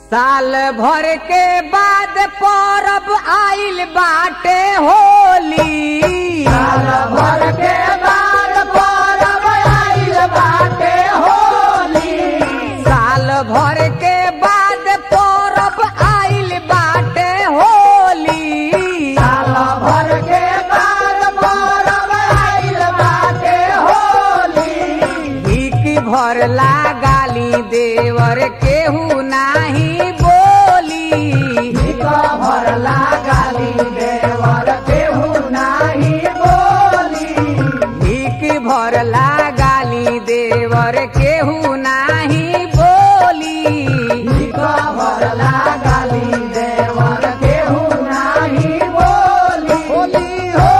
साल भर के बाद परब आइल बाटे होली साल भर के बाद परब आइल बाटे होली साल भर के बाद परब आइल बाटे होली साल भर के बाद परब आइल बाटे होली भीख भर गाली देवर केहू नाही बोली भीख भरला गाली देवर केहू नाही बोली भीख भर गाली देवर केहू नाही बोली भीख भरला गाली देवर केहू नाही बोली होली हो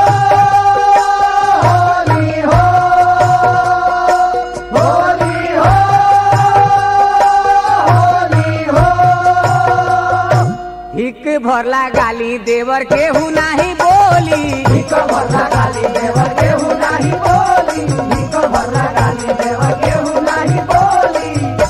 होली हो होली हो होली हो भीख भरला गाली देवर केहू नाही बोली भीख भरला गाली देवर केहू नाही बोली भीख भरला गाली देवर केहू नाही बोली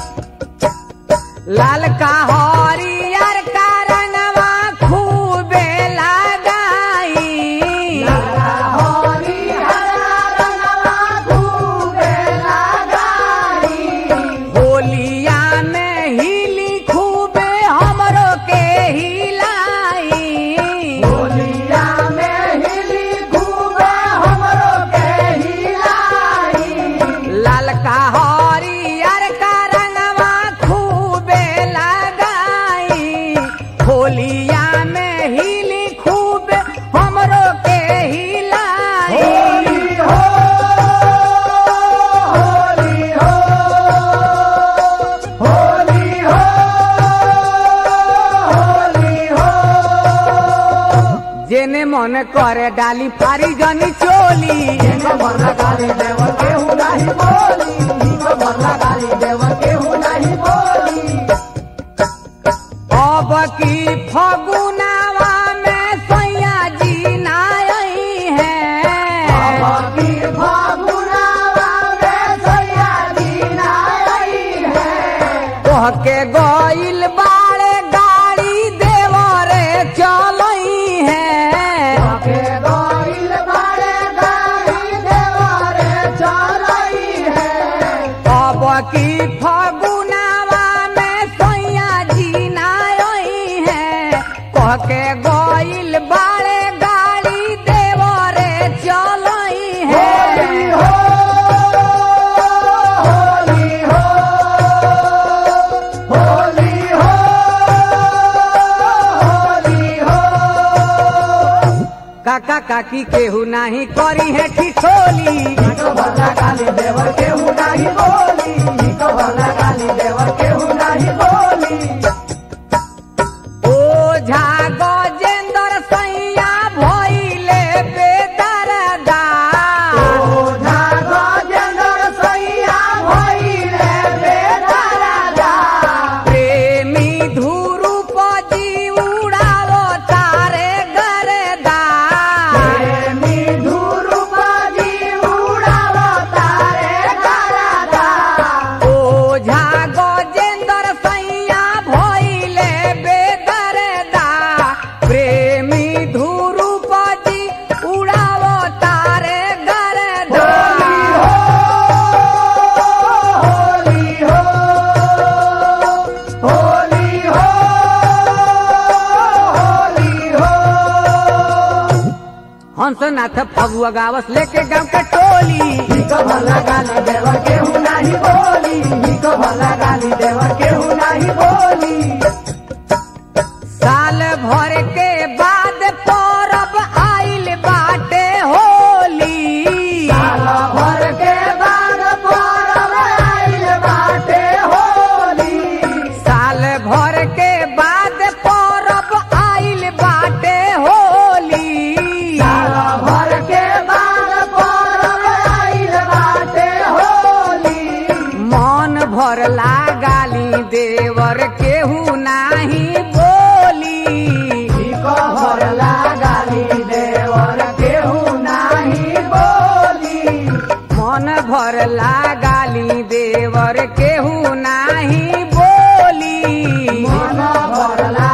लाल का हरियर का रंगवा खूबे लगाई लाला होली हरा रंगवा खूबे लगाई होलिया में हिली खूबे हमरो के हिलाई होलिया में हिली खूबे हमरो के हिलाई लाल का हरियर का रंगवा खूबे लगाई होलिया में हिली खूबे हमरो के हिलाई होली हो होली हो होली हो होली हो जेने मन करे डाली फारी जनी चोली भीख भरला गाली देवर केहू नाही बोली भीख भरला गाली देवर केहू नाही बोली अब की फगुनावा में सैया जी नाई है की फागुनावा में सैया जी नाई है तोह के गइल बाड़े गाड़ी देवरे चलई है के गइल बारे गाड़ी देवारे चलई है अब की फगुनावा में सैया जी नाई है कह के गइल बाड़े गाड़ी देवरे चलई होली है हो होली हो होली हो होली हो काका काकी केहू नाही करी है ठिठोली भीख भरला गाली देवर केहू नाही बोली भीख भरला गाली देवर केहू नाही बोली ओझा गजेंद्र सैया भइले बेदरदा ओझा गजेंद्र सैया भइले बेदराजा प्रेमी धुरुप जी उड़ालो तारे गरदा प्रेमी धुरुपाजी उडालो तारे गरादा ओझा गजेंद्र सैया भइले बेदरदा प्रेमी धुरुप जी उड़ालो तारे गरदा होली हो होली हो होली हो हंसनाथ फगुआ गावस लेके गांव के टोली भीख भरला गाली देवर केहू नाही बोली भीख भरला गाली देवर केहू नाही बोली साल भर के बाद परब आइल बाटे होली साल भर के बाद परब आइल बाटे होली साल भर के बाद परब आइल बाटे होली साल भर के बाद परब आइल बाटे होली मन भर गाली देवर केहू ना भरला